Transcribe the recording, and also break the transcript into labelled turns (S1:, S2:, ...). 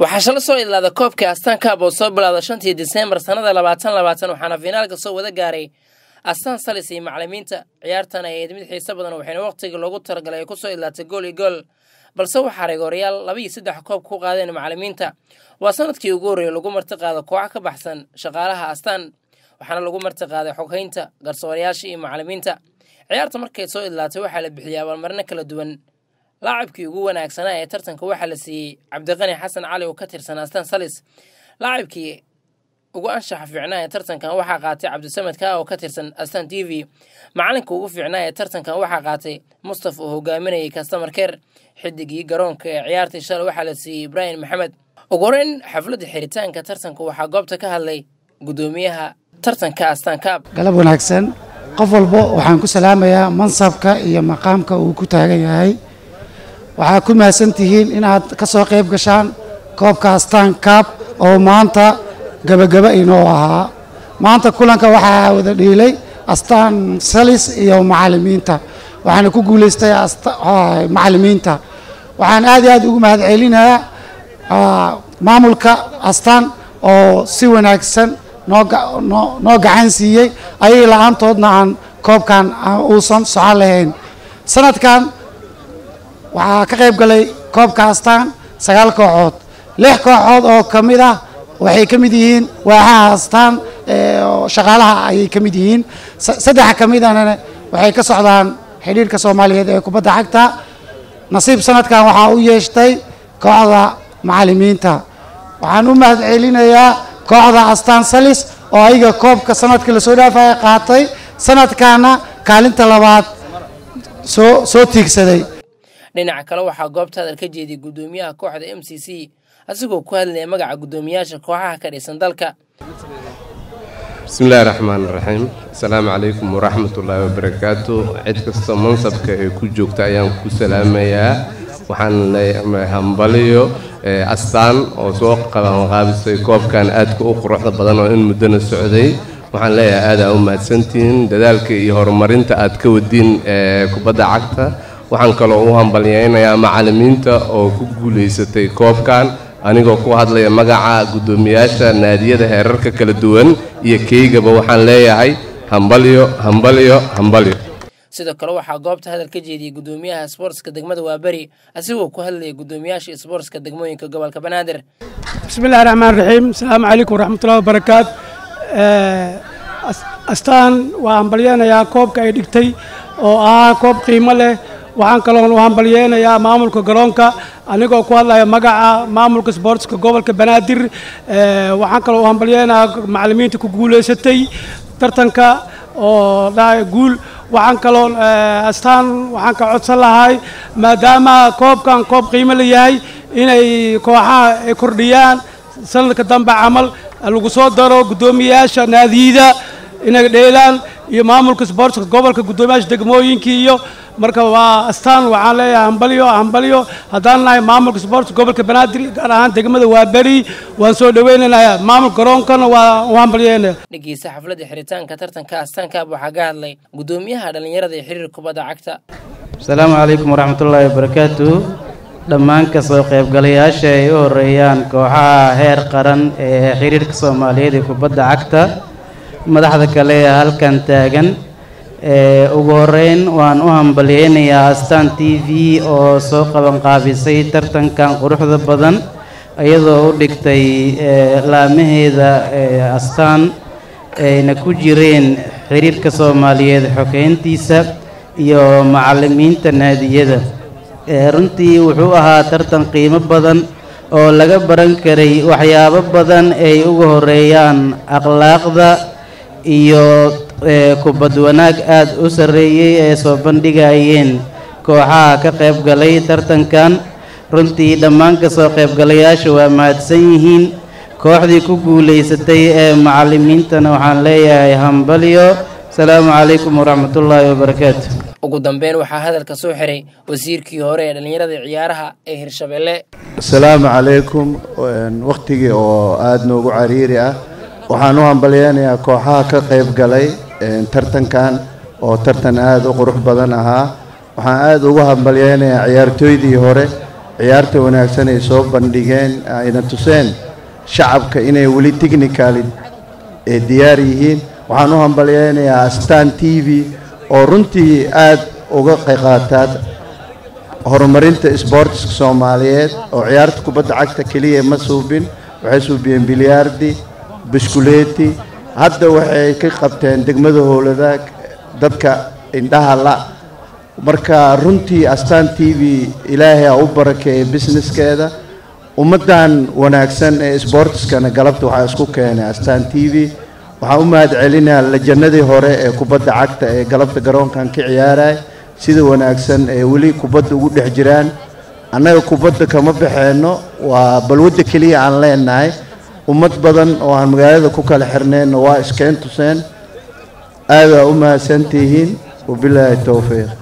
S1: waxaa shala soo idlaada koobkii astaan kaab oo soo bilowda shantii diseembar sannada labaatan labaatan waxaana fiinaalka soo wada gaaray astaan salis iyo macalimiinta ciyaartan ay ayd mid xiiso badan waxayna wakhtigii loogu talagalay ay ku soo idlaatay gool iyo gool balse waxaa reegooryaal laba iyo saddex koob ku qaadeen macalimiinta waa sanadkii ugu horreeyey lagu marti qaado kooxa ka baxsan shaqaalaha astaan waxaana lagu marti qaaday xoghaynta garsoorayaasha iyo macalimiinta ciyaarta markay soo idlaatay waxaa la bixiyay abaalmarino kala duwan laacibkii ugu wanaagsanaa ee tartanka waxaa la siiyey cabdiqani xasan cali oo ka tirsan astaan salis laacibkii ugu anshaxa fiicnaa ee tartankan waxaa qaatay cabdisamed kaa oo ka tirsan astaan t v macalinka ugu fiicnaa ee tartankan waxaa qaatay mustafa oo hogaaminayay kastamer ker xidigii garoonka ee ciyaartii shalay waxaa la siiyey ibraahim maxamed ugu horeyn xafladda xiritaanka tartanka waxaa goobta ka hadlay guddoomiyaha tartanka astaan kaab
S2: galab wanaagsan qof walbo waxaan ku salaamayaa mansabka iyo maqaamka uu ku taagan yahay waxaa ku mahadsantihiin inaad ka soo qayb gashaan koobka astaan kaab oo maanta gabagaba inoo ahaa maanta kulanka waxaa wada dhiilay astaan salis iyo macalimiinta waxaana ku guulaystay macalimiinta waxaan aad iyo aad ugu mahad celinayaa maamulka astaan oo si wanaagsan noo gacan siiyey ayay la-aantoodna aan koobkan uusan socon lahayn sanadkan waxaa ka qayb galay koobka astaan sagaal kooxood lix kooxood oo ka mid ah waxay ka mid yihiin waaxaha astaan shaqaalaha ayay ka mid yihiin saddex ka midana waxay ka socdaan xidhiirka soomaaliyeed ee kubadda cagta nasiib sanadkan waxaa u yeeshtay kooxda macalimiinta waxaan u mahad celinayaa kooxda astaan salis oo ayaga koobka sanadkii lasoo dhaafaya qaatay sanadkaana kaalinta labaad soo soo tiigsaday
S1: dhinaca kale waxaa goobta hadal ka jeediyey guddoomiyaha kooxda m c c asigoo ku hadlaya magaca guddoomiyaasha kooxaha ka dhisan dalka
S3: bismillahi raxmaan raxiim asalaamu calaykum waraxmatullaahi wabarakaatu cid kastoo mansabka ee ku joogta ayaan ku salaamayaa waxaan leeyahay hambaliyo astaan oo soo qabanqaabisay koobkan aadka u quruxda badan oo in muddona socday waxaan leeyahay aad aa u mahadsantihiin dadaalka iyo horumarinta aad ka wadiin kubadda cagta waxaan kaloo u hambalyaynayaa macalimiinta oo ku guulaysatay koobkan anigoo ku hadlaya magaca guddoomiyaasha naadiyada heerarka kala duwan iyo keygaba waxaan leeyahay hambalyo hambalyo hambalyo
S1: sidoo kale waxaa goobta hadal ka jeediyey guddoomiyaha sboortska degmada waaberi asigoo ku hadlaya guddoomiyaasha sboortska degmooyinka gobolka banaadir
S4: bismillahi raxmaan raxiim asalaamu calaykum waraxmatullahi wabarakaat astaan waa hambalyeynayaa koobka ay dhigtay oo ahaa koob qiimo leh waxaan kaloon u hambalyeynayaa maamulka garoonka anigoo ku hadlaya magaca maamulka sboortska gobolka banaadir waxaan kaloo u hambalyeynayaa macalimiinta ku guulaysatay tartanka oo dhahay guul waxaan kaloo astaan waxaan ka codsan lahay maadaama koobkan koob qiimo la yahay inay kooxaha ay kordhiyaan sanadka dambe camal lagu soo daro guddoomiyayaasha naadiyada inay dheelaan iyo maamulka sboortska gobolka guddoomiyaasha degmooyinkii iyo marka waa astaan waxaan leeyahay hambalyo hambalyo haddaan nahay maamulka sboortska gobolka banaadir gaar ahaan degmada waa beri waan soo dhaweynaynaya maamulka garoonkana waa u hambalyeynaya
S1: dhegeysta xafladda xiritaanka tartanka astaankaab waxaa ka hadlay guddoomiyaha dhallinyarada ee xiriir kubadda cagta
S5: asalaamu calaykum waraxmatullaahi wabarakaatu dhammaan ka soo qaybgalayaasha ay u horeeyaan kooxaha heer qaran ee xiriirka soomaaliyeed ee kubadda cagta madaxda kale ee halkan taagan ugu horeyn waan u hambalyeynayaa astaan t v oo soo qabanqaabisay tartankan quruxda badan iyadoo u dhigtay laamaheeda astaan ayna ku jireen xiriirka soomaaliyeed xogeyntiisa iyo macalimiinta naadiyada runtii wuxuu ahaa tartan qiimo badan oo laga baran karay waxyaabo badan ay uga horeeyaan akhlaaqda iyo kubad wanaag aada u sarreeyey ee soo bandhigayeen kooxaha ka qayb galay tartankan runtii dhammaan ka soo qaybgalayaasha waa mahadsan yihiin kooxdii ku guulaysatay ee macalimiintana waxaan leeyahay hambalyo asalaamu calaykum waraxmatullaahi wabarakaatu
S1: ugu dambeyn waxaa hadalka soo xiray wasiirkii hore ee dhallinyarada ciyaaraha ee hirshabeelle
S6: asalaamu calaykum wakhtigii oo aada noogu cariiri ah waxaan u hambalyeynayaa kooxaha ka qayb galay tartankan oo tartan aada u qurux badan ahaa waxaan aada ugu hambalyeynayaa ciyaartooydii hore ciyaarta wanaagsan ay soo bandhigeen ayna tuseen shacabka inay weli technicali ee diyaar yihiin waxaan u hambalyeynayaa astaan t v oo runtii aada uga qayqaataad horumarinta isboortiska soomaaliyeed oo ciyaarta kubadda cagta keliya ma suubin waxay suubiyeen bilyaardi biskuleeti hadda waxay ka qabteen degmada howladaag dadka indhaha la marka runtii astaan t v ilaahay a u barakeeyay businesskeeda ummaddan wanaagsan ee isboortiskana galabta waxaa isku keenay astaan t v waxaan u mahad celinayaa lajanadii hore ee kubadda cagta ee galabta garoonkan ka ciyaaraya sida wanaagsan ee weli kubadda ugu dhex jiraan annaga kubadda kama baxeenno waa balwadda keliya aan leenahay ummad badan oo aan magaalada ku kala xirneenna waa iskeen tuseen aadaa u mahadsantihiin wabilaahi towfiiq